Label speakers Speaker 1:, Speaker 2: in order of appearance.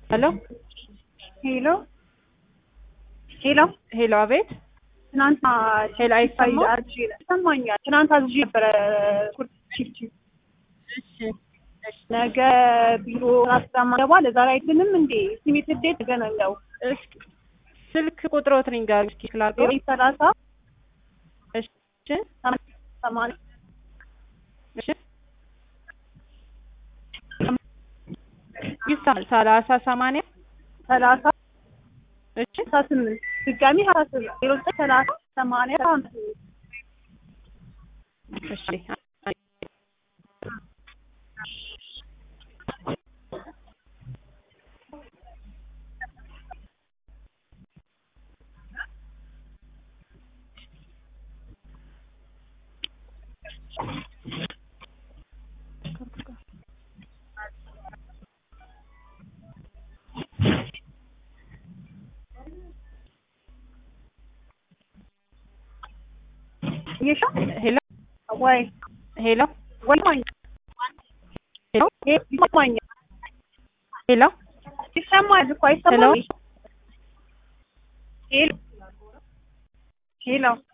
Speaker 1: ሄሎ
Speaker 2: ሄሎ ሄሎ
Speaker 1: ሄሎ፣ አቤት።
Speaker 2: ትናንት
Speaker 1: ሄሎ፣ አይሰማም?
Speaker 2: አዝዤ ይሰማኛል። ትናንት አዝዤ ነበረ ኩርት ቺፕ
Speaker 1: እሺ፣ እሺ፣
Speaker 2: ነገ ቢሮ ራስ ገባ ለዛሬ አይድንም እንዴ ስሜት እንዴት ተገናኘው
Speaker 1: እስኪ ስልክ ቁጥሮት ንገሩኝ እስኪ ስላልገባ።
Speaker 2: ሰላሳ
Speaker 1: እሺ፣
Speaker 2: ሰማንያ
Speaker 1: እሺ፣ ይሳል ሰላሳ ሰማንያ
Speaker 2: ሰላሳ
Speaker 1: እሺ፣
Speaker 2: ሀምሳ ስምንት ድጋሚ ሀያ ስምንት ዜሮ ዘጠኝ ሰላሳ ሰማንያ ሀምሳ ስምንት
Speaker 1: እሺ።
Speaker 2: እየሻ
Speaker 1: ሄሎ፣
Speaker 2: ወይ
Speaker 1: ሄሎ፣
Speaker 2: ወይ ማኛ
Speaker 1: ሄሎ፣
Speaker 2: ይሰማኛል
Speaker 1: ሄሎ፣
Speaker 2: ይሰማል እኮ አይሰማም ሄሎ ሄሎ